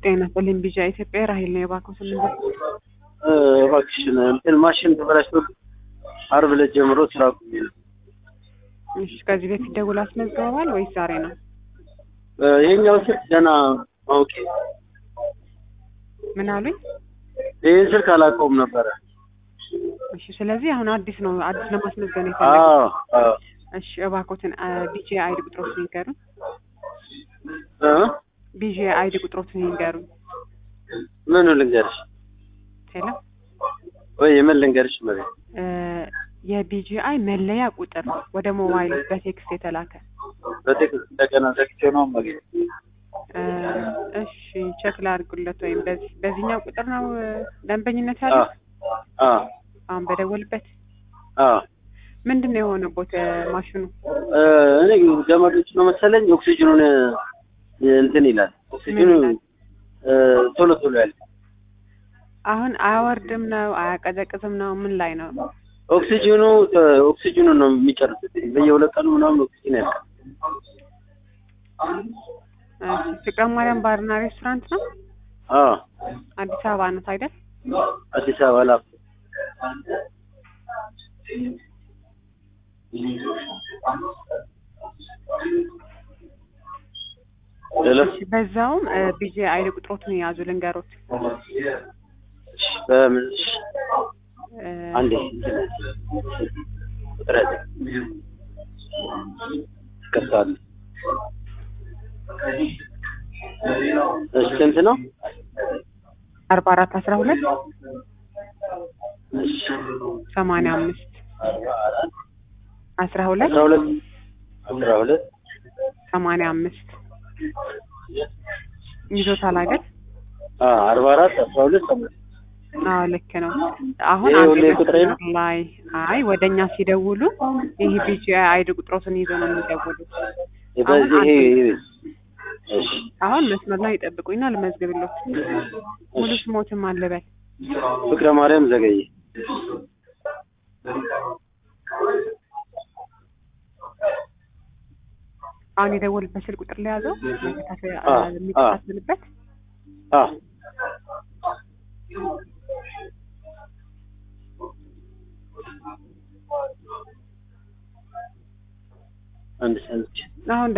ጤና ይስጥልኝ ቢጃ ኢትዮጵያ ራሄል ነው የባንኩ ስምንት እባክሽን እንትን ማሽን ተበላሽቶ አርብ ዕለት ጀምሮ ስራ አቁሜ ነው። እሺ ከዚህ በፊት ደውል አስመዝግበዋል ወይስ ዛሬ ነው? ይሄኛው ስልክ ገና አውቄ ምን አሉኝ? ይህን ስልክ አላውቀውም ነበረ። እሺ ስለዚህ አሁን አዲስ ነው አዲስ ለማስመዝገብ ነው አዎ የፈለጉት። አዎ እሺ እባክዎትን ቢጂ አይዲ ቁጥሮትን ይንገሩን። እ ቢጂ አይዲ ቁጥሮትን ይንገሩን። ምኑ ልንገርሽ ሄሎ ወይ የምን ልንገርሽ መቤት እ የቢጂአይ መለያ ቁጥር ወደ ሞባይል በቴክስት የተላከ በቴክስት እንደገና ዘግቼ ነው መቤት እ እሺ ቼክ ላድርጉለት ወይም በዚህ በዚህኛው ቁጥር ነው እ ደንበኝነት ያለው አ አሁን በደወልበት አ ምንድን ነው የሆነቦት እ ማሽኑ እ እኔ ገመዶች ነው መሰለኝ ኦክሲጅኑን እ እንትን ይላል ኦክሲጅኑ ምን ይላል? እ ቶሎ ቶሎ ያለ አሁን አያወርድም ነው አያቀዘቅዝም ነው ምን ላይ ነው ኦክሲጅኑ እ ኦክሲጅኑ ነው የሚጨርሱት በየሁለት ቀኑ ምናምን ኦክሲጅን ያልቃል እሺ ፍቅረ ማርያም ባርና ሬስቶራንት ነው አ አዲስ አበባ ነው አይደል አዲስ አበባ ላፍ ሄሎ እሺ በዛውም ቢጂ አይዲ ቁጥሮትን የያዙ ልንገሮት በምን እሺ እ አንዴ ቁጥረት ይቀጥላል እሺ ስንት ነው አርባ አራት አስራ ሁለት እሺ ሰማንያ አምስት አስራ ሁለት አስራ ሁለት አስራ ሁለት ሰማንያ አምስት ይዞታል አይደል አ አርባ አራት አስራ ሁለት ሰማንያ አዎ ልክ ነው አሁን ይሄ አንድ ሁሌ ቁጥሬ ነው? መስመር ላይ አይ ወደኛ ሲደውሉ ይህ ቢጂ አይዲ ቁጥሮትን ይዞ ነው የሚደውሉት በዚህ ይሄ እሺ አሁን መስመር ላይ ይጠብቁኝና ልመዝግብሎት ሙሉ ስሞትም አለበል ፍቅረ ማርያም ዘገየ አሁን የደወልበት ስልክ ቁጥር ላይ ያዘው አ፣ የሚከታተልበት አ አንድ ሰንች አሁን